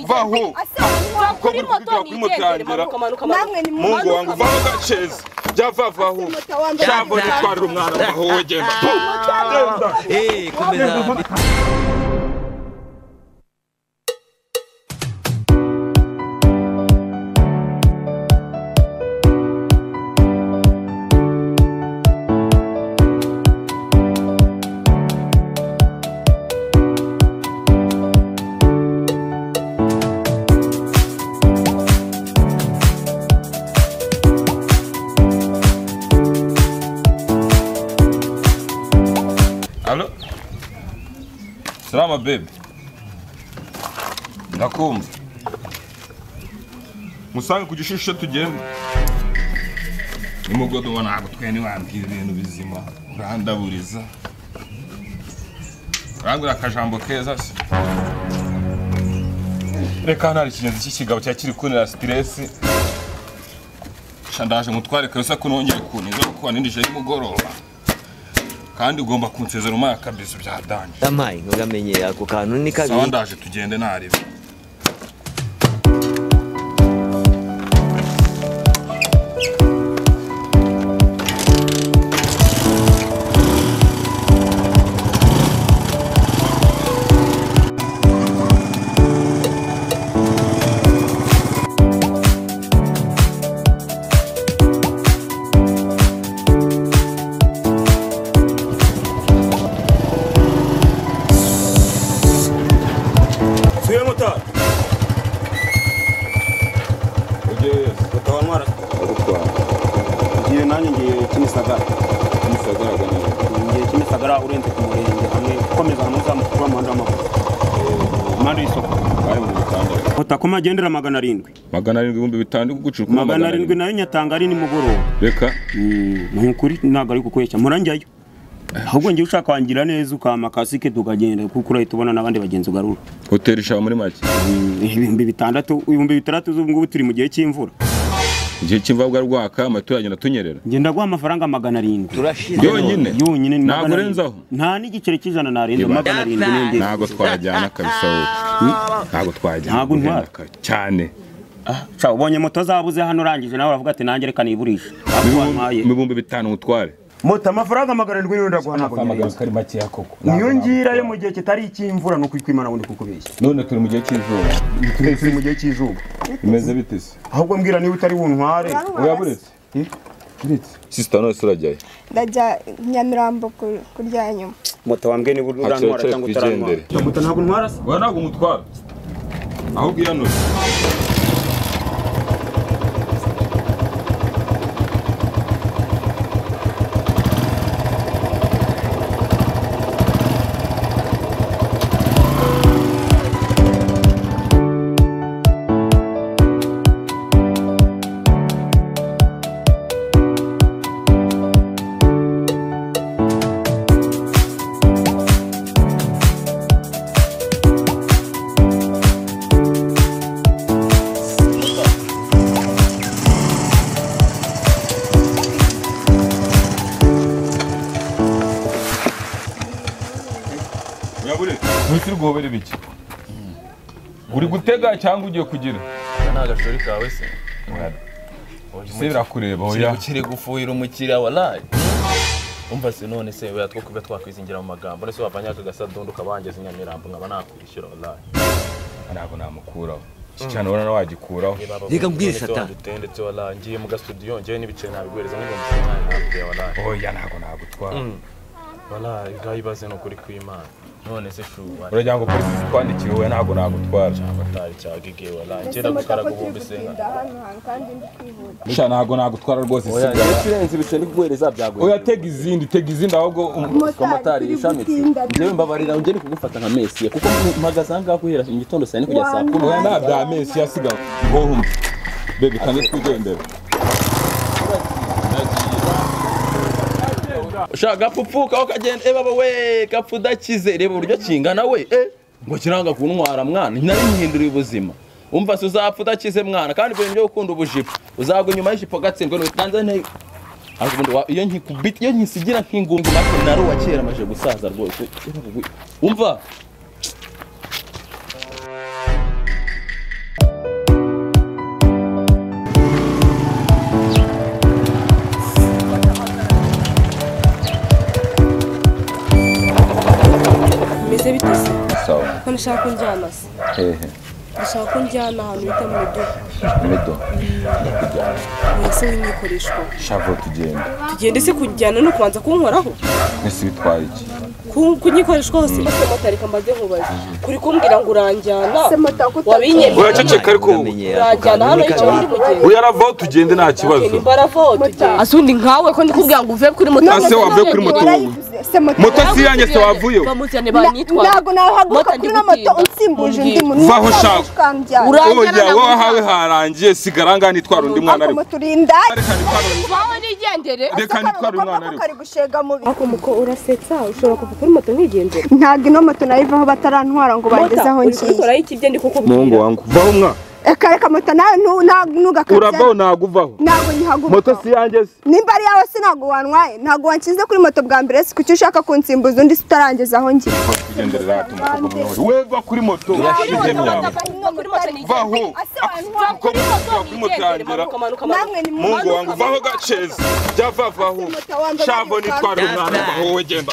vaho kuri moto kuri moto yanjye mungu wangu vaho gaceza jya vavaho jambo nitwarira umwana vaho wowe genda genda Eh, komeza Alo? Salama baby. Ndakumva. Musange ku gishusho tugenda. Umugodo ubona ntabwo twe ntiwambwira ibintu bizima. Urandaburiza. Urambwira akajambo keza se. Reka hano hari ikigenzi cy'ikigabo cya kiri kunera siteresi. Shandaje mutware kabisa ko nongeye kuntiza kuko wanindije y'umugoroba. kandi ugomba kunsezera umara kabisa byadanje yampaye ntugamenye ako kantu ni sawa kabiri ndaje tugende ntarebe Suye motari. ugeyeyo Mutaba ntwara ngiye nanjye ngiye Kimisagara. ntisagaragara neza Ngiye Kimisagara urenze ku murenge hamwe ukomeza hamwe uzamuka wa muhanda w'amaguru. Impande y'isoko. bari mu bitandatu Otakoma agendera magana arindwi. magana arindwi ibihumbi bitanu gucira kuri Magana arindwi nayo nyatanga ari nimugoroba. reka Ni ukuri ntabwo ari kukweshya muranjyayo. Ahubwo ngiye ushaka wangira neza ukama kasike tukagenda kuko urahita ubona n'abandi bagenzi ugarura. hoteli ishaba muri make Mm, Ibihumbi bitandatu ibihumbi bitandatu z'ubu ngubu turi mu gihe cy'imvura. igihe cy'imvura bwa rwaka amatora agenda atunyerera Ngenda guha amafaranga magana arindwi. turashize yonyine yonyine ni ntabwo magana urenzaho arindwi. nta n'igiceri cy'ijana narenza Iba. magana arindwi n'indi ntabwo twajyana kabisa wowe ntabwo twajyana Ntabwo ntwara. ugenda kare. cyane Ca, ubonye moto zabuze hano urangije nawe uravuga ati nanjye reka niburishe Ahubwo wampaye. mu bihumbi bitanu mutware moto amafaranga magana arindwi niyo ndaguhanagura kari makeya koko niyo ngira yo mu gihe kitari icy'imvura ni ukwitwimana ngo ndi kukubeshya none turi mu gihe cy'izuba turi mu gihe cy'izuba bimeze bite se ahubwo mbwira niba utari buntware uraburetse uretse sisita none surajyayo ndajya nyamirambo ku- kurya nyuma moto wambwiye niba urantwara cyangwa utarantwara iyo moto ntabwo ntwara se wowe ntabwo umutwara ahubwo iyanura uraburetse ntusi rwobere bike uri gutega cyangwa ugiye kugira nta gashori kawe se se birakureba kiri oya kiri gufuhira umukiriya waraye umva se none se weya two kuba twakwizingira mu magambo nese wavanye aka gasadondo ukabangeza inyamirambo nkaba nakwishyura waraye ntabwo namukuraho iki cyane ubona wagikuraho Reka mbwire Satan. ndetse waraye ngiye mu gasudiyo ngewe n'ibiceri nabiguhereza n'ibihumbi umunani nabiguhe waraye oya ntabwo nagutwara waraye ngaho ibaze ni ukuri kw'imana none se shu waraye uragira ngo polisi zikwandikire wowe ntabwo nagutwara batari cyagigiye waraye mbese ngenda gukara mutako turi guhumbi se gutinda hano hantu kandi ndi kwihuta sha ntabwo nagutwara rwose sigara irenze ibiceri ndikuguhereza byaguye oya tega izindi tega izindi ahubwo um- motari komotari turi yishamitse gutinda njyewe mbabarira ugere kugufata nka mesiya kuko mpagaze aha ngaha guhera mu gitondo saa ni kugera saa kumi oya nta bya mesi yasigara ngohuma bebe kandi twigendere ushaka gapfupfuka ukagenda eba we gapfu udakize reba uburyo kingana we eh ngo kiranga kuntwara mwana nari nyihinduriye ubuzima umva se uzapfa udakize mwana kandi ibintu byo gukunda ubujipo uzagwa inyuma y'ijipo gatsindwe ni tanzania ariko ubundi wa- iyo nkikubita iyo nkisigira nk'ingumbi make nari uwa kera amaze gusaza rwose umva umuntu ushaka kunjyana se hehe ushaka kunjyana ahantu bita mu miduha medo ndakujyana mwese w'imyikoreshwa shavo tugenda tugende se kujyana no kubanza kunkoraho mwese bitwaye iki ku- kunyikoreshwa hose maze motari kambaze nkubaze kuri kumbwira ngo uranjyana wabinyemeye uraceceka ariko wowe. uranjyana hano icyo undi mugenzi oya rava aho tugende nta kibazo imbaravote asundi nkawe ko ndikubwira ngo uve kuri moto ase wave kuri moto wowe warayivuze se moto moto si iyanjye se wavuyeho bamuzane Na- banyitwara ntabwo nahaguruka Moto kuri ino moto ndigutinda. unsimbuje undi Mbwira. muntu Vaho Ntabwo shaka. ukanjyana. Ura- oya wowe ahawe harangiye sigara ngaho nitwara undi mwana Ako ariko moto urindake. reka nitware- wawe nigendere reka nitware umwana ariko kari gushega mubi ako muko urasetsa ushobora kuva kuri moto nkigendera ntabwo ino moto nayivaho batarantwara ngo bageze aho ngiye urikoraho ikibye ndi muhungu kukubwira wangu vaho mwa reka reka moto nawe nu- na- uravaho ntugakabya ntabwo uvaho ntabwo nyihaguruka moto si iyanjye se nimba ari yawe se ntabwo wantwaye ntabwo wanshyize kuri moto bwa mbere si kuki ushaka kunsimbuza undi se utarangiza aho ngiye tugenderera hato umukobwa mwiza. we va kuri moto urashize myawe vaho kuko mutuka kuri moto yanjye namwe ni mungu wangu vaho gacezi jya vavaho shavo nitware umwana vaho we genda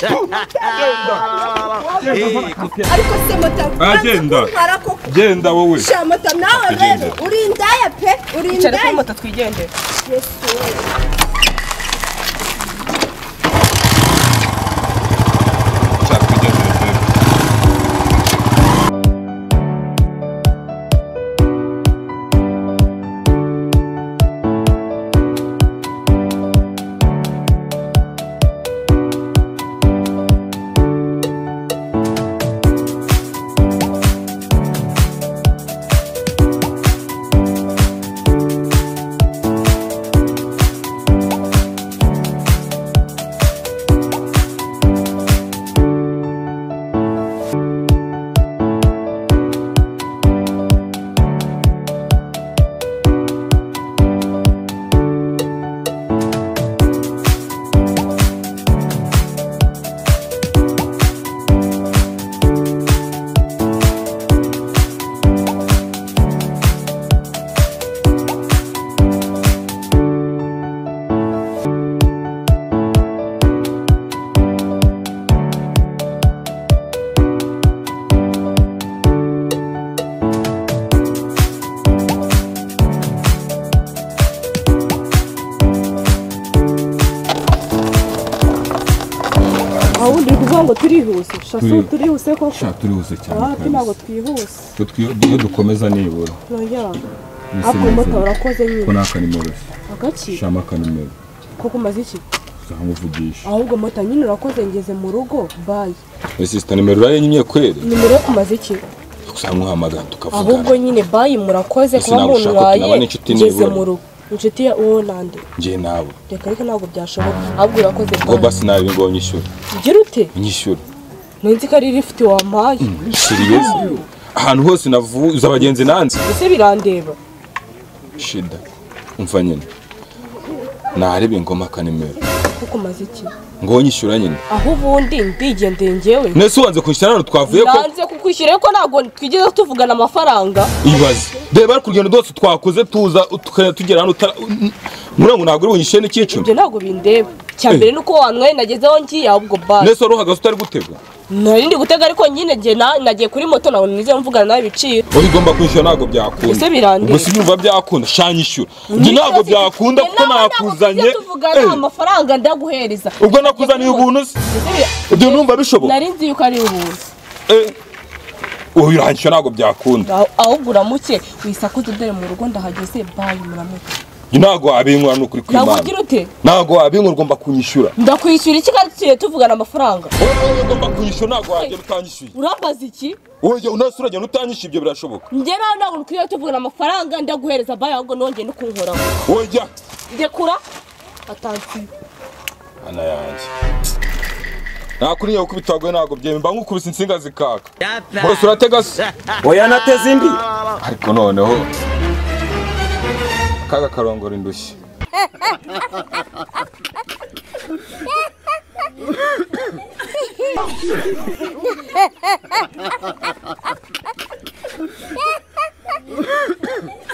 ariko se moto Agenda. kuntwara koko genda wowe sha moto nawe rero uri indaya pe uri icara kuri indaya moto twigendere aho undi uri kuvuga ngo turihuse shaso Turi- turihuse koko turihuse cyane ati ntabwo twihuse iyo dukomeza nibura turajyana Mwese ako moto mwese. urakoze ko nyine nta kanimoroshye agaki shama akanimero koko umaze iki nzamuvugisha ahubwo moto nyine urakoze ngeze mu rugo bayi ese sita nimero urayenyimye kweri nimero yo kumaze iki gusa muhamagara tukavugana ahubwo nyine bayi murakoze Ese kuba nawe ushaka muntwaye kuba n'inshuti ngeze nibura. mu rugo inshuti ya orlande njye nawe reka reka ntabwo byashoboka ahubwo urakoze ngo bayi basi nawe ngo nyishyure ugira ute nyishyure nunzi ko ari lifiti wampaye siriyezi ahantu hose navuze abagenzi nanze ese birandeba shida umva nyine narebe ingoma kanimero kuko umaze iki ngo nyishyura nyine aho ubundi ndigendeye njyewe nese wanze kunshyira hano twavuye ko nanze kukwishyura ko ntabwo twigeze tuvugana amafaranga ibaze reba ariko urugendo rwose twakoze tuza tukajya tugera hano utara muriya ngo ntabwo uri bunyishyure n'icyicumi ibyo ntabwo bindeba icya mbere ni uko wanyweye nagezeho ngiye ahubwo bari nese wari uhagaze utari gutega narindi gutega ariko nyine njye na- nagiye kuri moto ntabwo nize mvugana nawe ibiciro wowe igomba kwishyura ntabwo byakunda Ese birandeba. ubwo si byumva byakunda shanya ishyura njye ntabwo byakunda Njye kuko nawe ntabwo nakuzanye tujya tuvugana Eh, amafaranga ndaguhereza ubwo nakuzaniye ubuntu se Ese bira- ibyo numva bishoboka nari nzi yuko ari ubuntu Eh, wowe uranyishyura ntabwo byakunda Aho- ahubwo uramuke wisakuze udere mu rugo ndahageze bayi muramuke njye ntabwo wabinkura ni ukuri ntabwo kw'imana ugira ute ntabwo wabinkura ugomba kunyishyura ndakwishyura iki kandi tugiye tuvugana amafaranga wowe wowe ugomba kunyishyura ntabwo wagenda utanyishyuye urambaza iki wowe unase uragenda utanyishyuye ibyo birashoboka njye nawe ntabwo dukwiye tuvugana amafaranga ndaguhereza bayi ahubwo nongeye no kunkoraho wowe jya ndekura atansiyo ana yanjye nakuriye gukubita wagoye ntabwo byemeye mba nkukubise insinga zikaka bose uratega se oya nateze indi ariko noneho akaga karongora indushyi